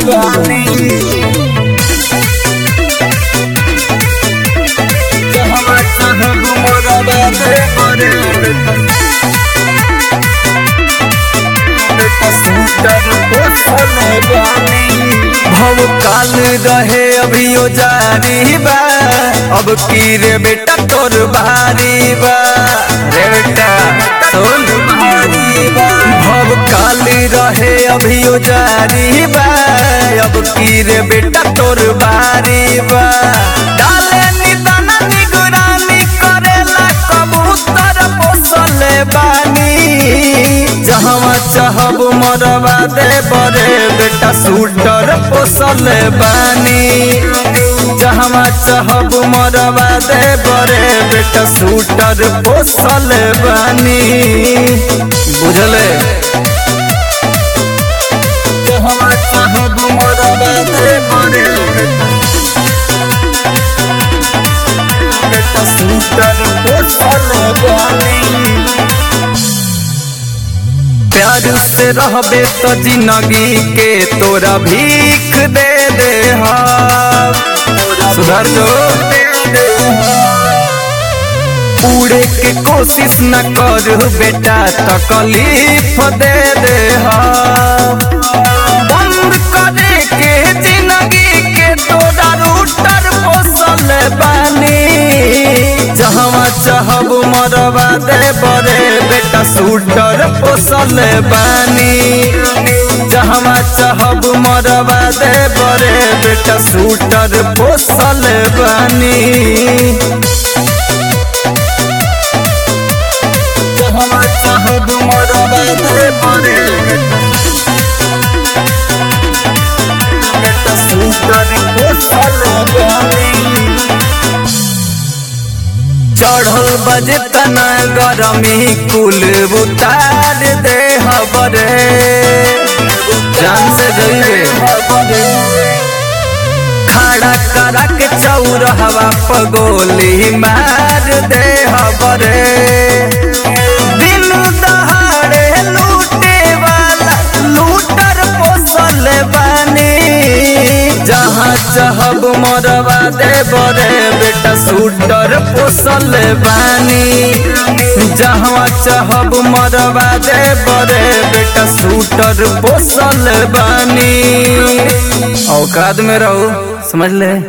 बानी जहाँ चाहब मरवा दे बरे भव काल रहे अभियो जारी बा अब की रे बेटा तोर भारी बा रे बेटा सुन भारी बा भव काल रहे अभियो जारी बा अब की रे बेटा तोर भारी बा डाले निदान निगरानी करेला कबूतर पोसले बानी जहवा चाहब मरवा दे बरे बेटा सूटर पोसले बानी जहवा चाहब मरवा दे बरे बेटा सूटर पोसले बानी बुझले जहवा चाहब मरवा दे बरे बेटा सूटर पोसले बानी प्यार से रहबे तो जिंदगी के तोरा भीख दे दे सुधर जो पूरे के कोशिश न कर बेटा तकलीफ दे दे बंद करे के जिंदगी के तोरा रूटर पोसल बानी जहवा चाहब मरवा दे बरे बेटा सूटर पोसल बानी जहवा चाहब मरवा दे बरे बेटा सूटर पोसल बानी जहवा चाहब मरवा दे बरे बेटा सूटर पोसल बानी चढ़ल बजे तना गरमी कुल उतार दे हबरे जान से जइबे खड़ा करा के चौरहवा पगोली मार दे हबरे दिन दहाड़े लूटे वाला लूटर पोसल बानी जहाँ चाहब मरवा दे बरे बेटा सूटर पोसल बानी जहाँ चाहब मरवा दे बरे बेटा सूटर पोसल बानी औकात में रहो समझ ले